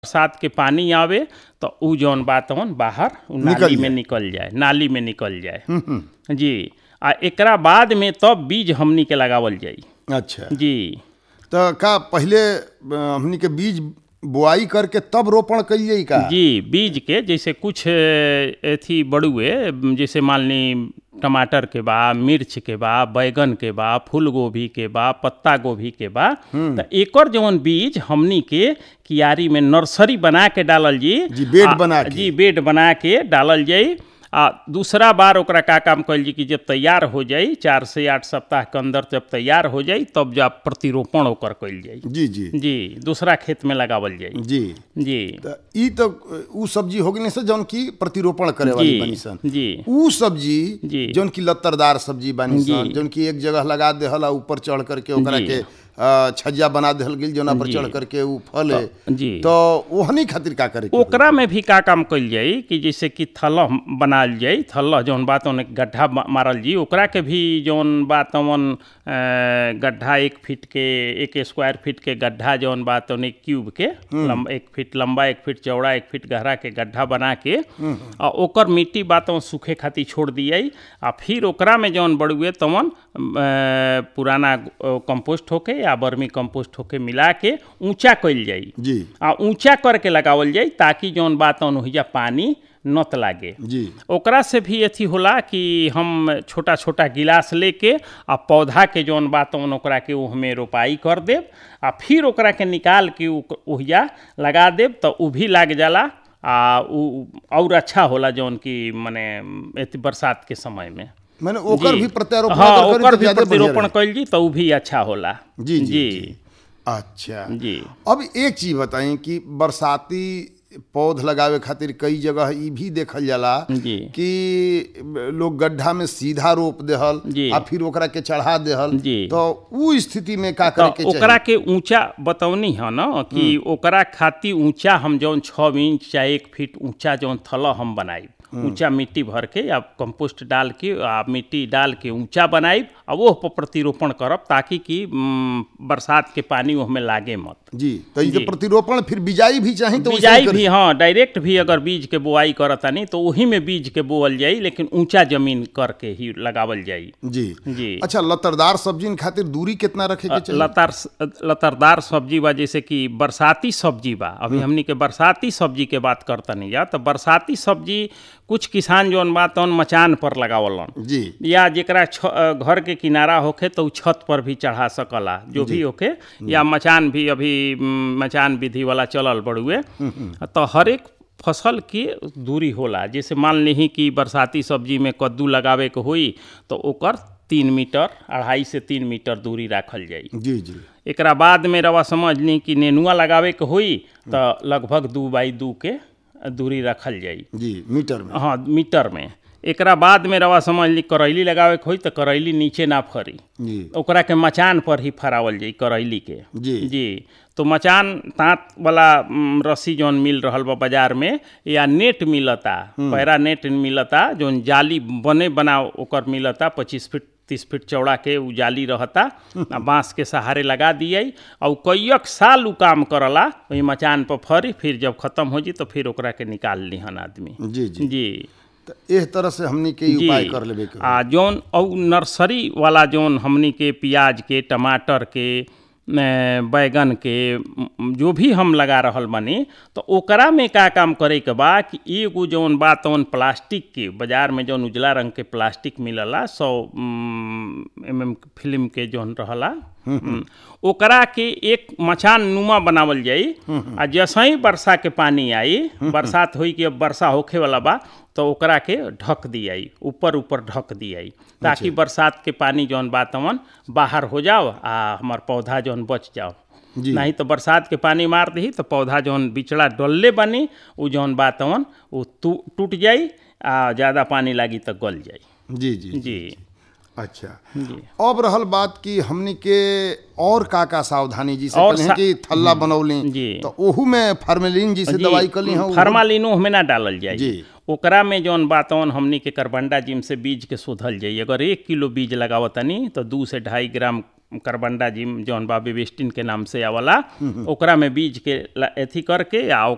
बरसात के पानी आवे तो उ जौन बा तवन बाहर उ निकल नाली में जाए। निकल जाए नाली में निकल जाए जी आ एकरा बाद में तब बीज हमनी के लगावल जाई अच्छा जी तो का पहले अ, हमनी के बीज बुआई करके तब रोपण कइल जाई का जी बीज के जैसे कुछ अ, एथी बड़ुए जैसे मान ली टमाटर के बा मिर्च के बा बैगन के बा फूल गोभी के बा पत्ता गोभी के बा तो एकर जौन बीज हमनी के कियारी में नर्सरी बना के डालल जी जी, बेड आ, बना के। जी बेड बना के डालल जाई आ दूसरा बार ओकरा का काम कल जी कि जब तैयार हो जाई चार से आठ सप्ताह के अंदर जब तैयार हो जाई तब जब प्रतिरोपण ओकर कइल जाई जी जी जी दूसरा खेत में लगावल जाई जी जी त ई तो उ सब्जी हो गई से जौन की प्रतिरोपण करे वाली जी, बनी सन जी। उ सब्जी जी। जौन की लत्तरदार सब्जी बनी जी। सन जौन की एक जगह लगा देहल आ ऊपर चढ़ करके ओकरा जी। के अ, छज्जा बना देहल गेल जौना पर जी। चढ़ करके उ फले जी। तो ओहनी खातिर का करे के होई? ओकरा में भी का काम कइल जाई कि जैसे कि थलह बनाल जाई थलह जौन बात ओने गड्ढा मा- मारल जी ओकरा के भी जौन बात ओन गड्ढा एक फीट के एक स्क्वायर फीट के गड्ढा जौन बात ओने क्यूब के लम, एक फीट लंबा एक फीट चौड़ा एक फीट गहरा के गड्ढा बना के आ ओकर मिट्टी बात ओन सूखे खातिर छोड़ दियाई आ फिर ओकरा में जौन बड़ुए तवन अ, पुराना अ, कंपोस्ट होके या बर्मी कंपोस्ट होके मिला के ऊंचा कइल जाई जी आ ऊंचा करके लगावल जाई ताकि जौन बात ओहिजा पानी नत लागे जी ओकरा से भी अथी होला कि हम छोटा छोटा गिलास लेके आ पौधा के जौन बात ओन ओकरा के ओहमे रोपाई कर देब आ फिर ओकरा के निकाल के उ- ओहिजा लगा देब तो उ भी लाग जाला आ उ और अच्छा होला जौन कि मने एती बरसात के समय में मैंने ओकर जी। भी प्रत्यारोपण हाँ अगर करी ओकर तो भी ज्यादे बढ़िया प्रतिरोपण रही। कइल जी तो उ भी अच्छा होला जी, जी, जी जी। अच्छा जी अब एक चीज बताई कि बरसाती पौध लगावे खातिर कई जगह ई भी देखल जाला जी। कि लोग गड्ढा में सीधा रोप देहल जी। आ फिर ओकरा के चढ़ा देहल जी। तो उ स्थिति में का करे के तो ओकरा चाहिए के ऊंचा बतौनी है ना कि ओकरा खातिर ऊंचा हम जौन छः इंच चाहे एक फीट ऊंचा जौन थल हम बनाई ऊंचा मिट्टी भर के या कंपोस्ट डाल के आ मिट्टी डाल के ऊंचा बनाई आ वो पर प्रतिरोपण करब ताकि कि म, बरसात के पानी ओहमे लागे मत जी तो ये जी। प्रतिरोपण फिर बिजाई भी चाही तो वैसे ही बिजाई करी। भी हाँ डायरेक्ट भी अगर बीज के बोआई करतानी तो वही में बीज के बोअल जाई लेकिन ऊंचा जमीन करके ही लगावल जाई जी जी अच्छा लतरदार सब्जी खातिर दूरी कितना रखे के चाहिए लतार लतारदार सब्जी बा जैसे कि बरसाती सब्जी बा अभी हमनी के बरसाती सब्जी के बात करतनी जा तो बरसाती सब्जी कुछ किसान जौन बा तौन मचान पर लगावलन जी या जेकरा छ, अ, घर के किनारा होखे तो उ छत पर भी चढ़ा सकला जो भी होखे या मचान भी अभी म, मचान विधि वाला चलल बड़ुए तो हर एक फसल की दूरी होला जैसे मान ली कि बरसाती सब्जी में कद्दू लगावे के होई तो ओकर तीन मीटर अढ़ाई से तीन मीटर दूरी राखल जाई जी जी एकरा बाद में रवा समझ ली कि नेनुआ लगावे के होई तो लगभग दू बाई दू के दूरी रखल जाई जी मीटर में हाँ मीटर में एकरा बाद में रवा समझ ली करैली लगावे के होई तो करैली नीचे ना फरी जी ओकरा के मचान पर ही फरावल जाई करैली के जी। जी तो मचान तात वाला म, रस्सी जौन मिल रहल बा बाजार में या नेट मिलता पैरा नेट मिलता जौन जाली बने बना ओकर मिलता पच्चीस फीट तीस फीट चौड़ा के उ जाली रहता आ बांस के सहारे लगा दिए और कईक साल उ काम करला वही मचान पर फरी फिर जब खत्म हो जी तो फिर ओकरा के निकाल लिहन आदमी जी जी जी तो एह तरह से हमनी के ई जी उपाय कर लेबे के होई। आ जौन औ नर्सरी वाला जौन हमनी के प्याज के टमाटर के न, बैगन के म, जो भी हम लगा रहल बानी तो ओकरा में का काम करे के बा कि एगो जौन बा तौन प्लास्टिक के बाजार में जौन उजला रंग के प्लास्टिक मिलला सौ एम एम फिल्म के जौन रहला हम्म, ओकरा के एक मचान नुमा बनावल जाई आ जैसे ही वर्षा के पानी आई बरसात होई कि अब वर्षा होखे वाला बा तो ओकरा के ढक दियाई ऊपर ऊपर ढक दियाई ताकि बरसात के पानी जौन बा तवन बाहर हो जाओ आ हमार पौधा जौन बच जाओ जी। नहीं तो बरसात के पानी मार दही तो पौधा जौन बिचड़ा डलले बनी उ जौन बा तवन उ टू- टूट जाई आ ज़्यादा पानी लागी तो गल जाई जी जी जी अच्छा जी अब रहल बात कि हमनी के और का का सावधानी जी से और कहीं सा- कि थल्ला बनौली जी। तो ओहू में फार्मेलिन जी से जी, दवाई कली हैं फार्मालिनो में ना डालल जाई जी। ओकरा में जौन बातवन हमनी के करबंडा जिम से बीज के शोधल जाई अगर एक किलो बीज लगावतनी तो दू से ढाई ग्राम करबंडा जिम जौन बा बेबिस्टिन के नाम से आवला ओकरा में बीज के ला- एथी करके आ